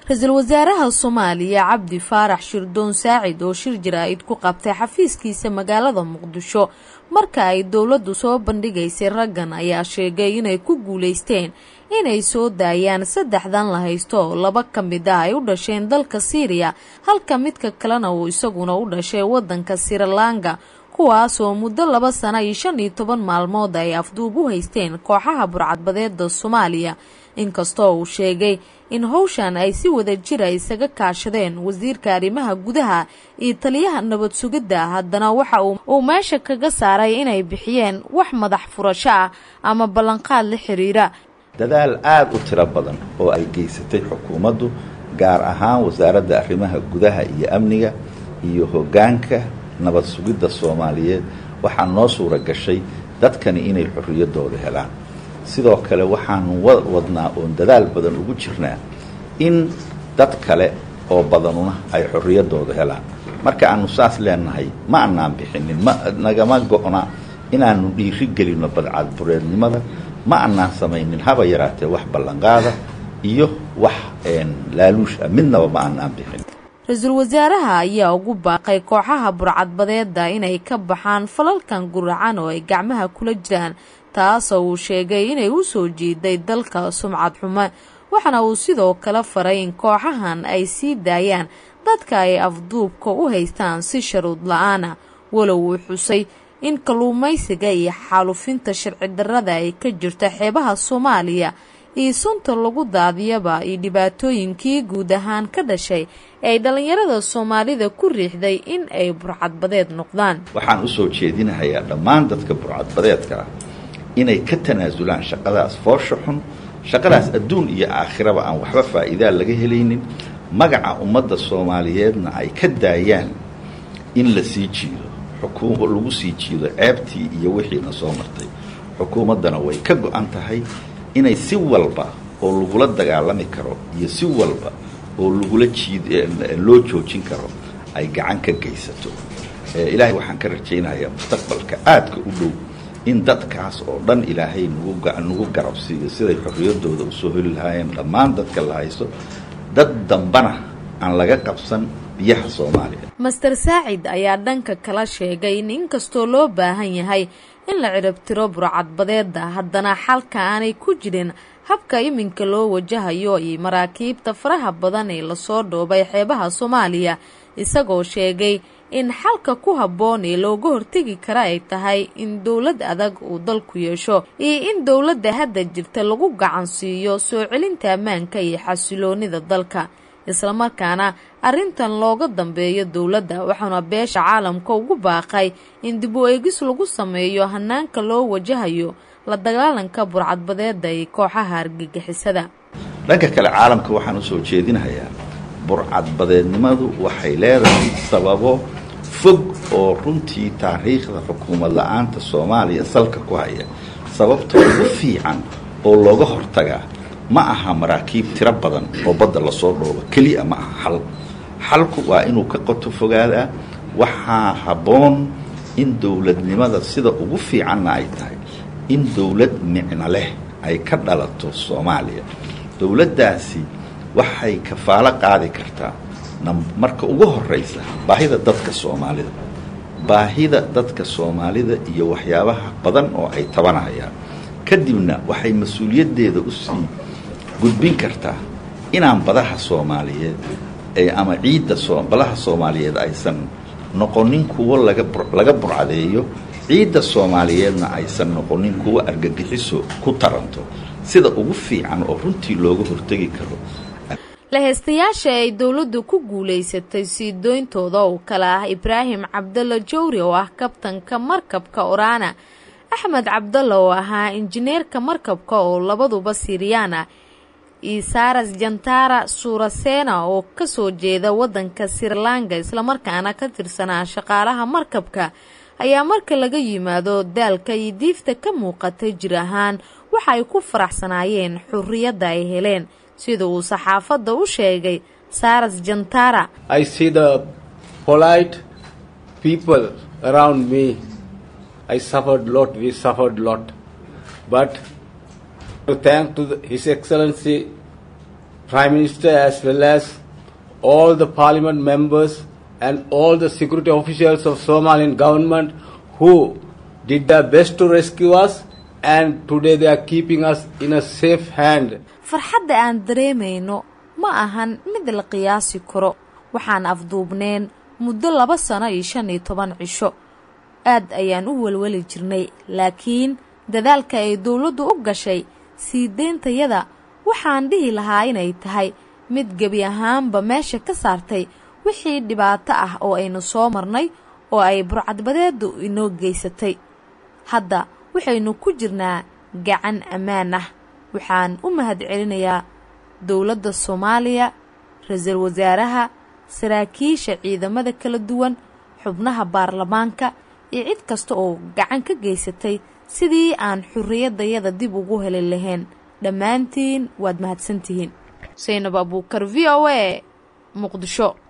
ra-iisul wasaaraha soomaaliya cabdi faarax shirdoon saacid oo shir jaraa'id ku qabtay xafiiskiisa magaalada muqdisho marka ay dowladdu soo bandhigaysay raggan ayaa sheegay inay ku guulaysteen inay soo daayaan saddexdan la haysto oo laba ka mid ah ay u dhasheen dalka siiriya halka midka kalena uu isaguna u dhashay waddanka sirilanka kuwaasoo muddo laba sana iyo shan iyo toban maalmood ay afduub u haysteen kooxaha burcadbadeeda soomaaliya inkastoo uu sheegay in howshan ay si wada jira isaga kaashadeen wasiirka arrimaha gudaha iyo taliyaha nabad sugidda haddana waxa uu meesha kaga saaray inay bixiyeen wax madax furasho ah ama ballanqaad la xiriira dadaal aada u tiro badan oo ay geysatay xukuumaddu gaar ahaan wasaaradda arrimaha gudaha iyo amniga iyo hoggaanka nabad sugidda soomaaliyeed waxaa noo suura gashay dadkani inay xorriyaddooda helaan sidoo kale waxaanu wadnaa oon dadaal badan ugu jirnaa in dad kale oo badanuna ay xorriyaddooda helaan marka aanu saas leenahay ma anaan bixinin ma nagama go-na inaanu dhiiri gelinno badcadbureednimada ma anaan samaynin haba yaraatee wax ballanqaada iyo wax laaluush ah midnaba ma anaan bixin ra-iisul wasaaraha ayaa ugu baaqay kooxaha burcadbadeeda inay ka baxaan falalkan guracan oo ay gacmaha kula jiraan taasoo uu sheegay inay u soo jiiday dalka sumcad xumo waxaana uu sidoo kale faray in kooxahan ay sii daayaan dadka ay afduubka u haystaan si sharuud la-aana walow uu xusay in kalluumaysiga iyo xaalufinta sharci darrada ay ka jirto xeebaha soomaaliya iyo sunta lagu daadiyaba iyo dhibaatooyinkii guud ahaan ka dhashay ee ay dhallinyarada soomaalida ku riixday in ay burcadbadeed noqdaan waxaan u soo jeedinahayaa dhammaan dadka burcadbadeedka ah inay ka tanaasulaan shaqadaas foosha xun shaqadaas adduun iyo aakhiraba aan waxba faa'iidaa laga helaynin magaca ummadda soomaaliyeedna ay ka daayaan in la sii jiido xukuum lagu sii jiido ceebtii iyo wixiina soo martay xukuumaddana way ka go-an tahay inay si walba oo lagula dagaalami karo iyo si walba oo lagula jiid loo joojin karo ay gacan ka geysato ilaahay waxaan ka rajaynayaa mustaqbalka aadka u dhow in dadkaas oo dhan ilaahay nagu garabsiiyo siday xorriyaddooda usoo heli lahaayeen dhammaan dadka la haysto dad dambana aan laga qabsan biyaha soomaaliya master saacid ayaa dhanka kala sheegay in inkastoo loo baahan yahay in la ciribtiro burcadbadeeda haddana xalka aanay ku jirin habka iminka loo wajahayo iyo maraakiibta faraha badan ee lasoo dhoobay xeebaha soomaaliya isagoo sheegay in xalka ku habboon ee looga hortegi kara ay tahay in dowlad adag uu dalku yeesho iyo in dowladda hadda jirta lagu gacan siiyo soo celinta ammaanka iyo xasiloonida dalka islamarkaana arrintan looga dambeeyo dowladda waxaana beesha caalamka ugu baaqay in dib u eegis lagu sameeyo hanaanka loo wajahayo la dagaalanka burcadbadeeda iyo kooxaha argagixisada dhanka kale caalamka waxaan usoo jeedinahayaa burcadbadeednimadu waxay leedahay sababo fog oo runtii taariikhda xukuumad la-aanta soomaaliya salka ku haya sababta ugu fiican oo looga hortagaa ma aha maraakiib tiro badan oo badda lasoo dhoobo keliya ma aha xal xalku waa inuu ka qoto fogaadaa waxaa habboon in dowladnimada sida ugu fiicanna ay tahay in dowlad micno leh ay ka dhalato soomaaliya dowladdaasi waxay kafaalo qaadi kartaa marka ugu horraysa baahida dadka soomaalida baahida dadka soomaalida iyo waxyaabaha badan oo ay tabanayaan kadibna waxay mas-uuliyaddeeda u sii gudbin kartaa inaan badaha soomaaliyeed ama ciidda badaha soomaaliyeed aysan noqonin kuwo laga burcadeeyo ciidda soomaaliyeedna aysan noqonin kuwo argagixiso ku taranto sida ugu fiican oo runtii looga hortegi karo laheystayaasha ay dowladdu ku guulaysatay sii dooyntooda oo kale ah ibraahim cabdalla jawri oo ah kabtanka markabka orana axmed cabdalla oo ahaa injineerka markabka oo labaduba siiriyaan ah iyo saras jantara suurasena oo kasoo jeeda waddanka sirlanka islamarkaana ka tirsanaa shaqaalaha markabka ayaa marka laga yimaado daalka iyo diifta ka muuqatay jir ahaan waxa ay ku faraxsanaayeen xurriyadda ay heleen sida uu saxaafadda u sheegay saras jantara I see the polite people around me. I suffered lot, we suffered lot. But thanks to the, His Excellency Prime Minister as well as all the parliament members and all the security officials of Somalian government who did their best to rescue us and today they are keeping us in a safe hand. farxadda aan dareemayno ma ahan mid la qiyaasi karo waxaan afduubneen muddo laba sano iyo shan iyo toban cisho aad ayaan u welweli jirnay laakiin dadaalka ay dowladdu u gashay sii deyntayada waxaan dhihi lahaa inay tahay mid gebi ahaanba meesha ka saartay wixii dhibaato ah oo aynu soo marnay oo ay burcadbadeeddu inoo geysatay hadda waxaynu ku jirnaa gacan ammaan ah waxaan u mahad celinayaa dowladda soomaaliya ra-iisul wasaaraha saraakiisha ciidamada kala duwan xubnaha baarlamaanka iyo cid kasta oo gacan ka geysatay sidii aan xurriyaddayada dib ugu heli lahayn dhammaantiin waad mahadsantihiin saynab abuukar v o a muqdisho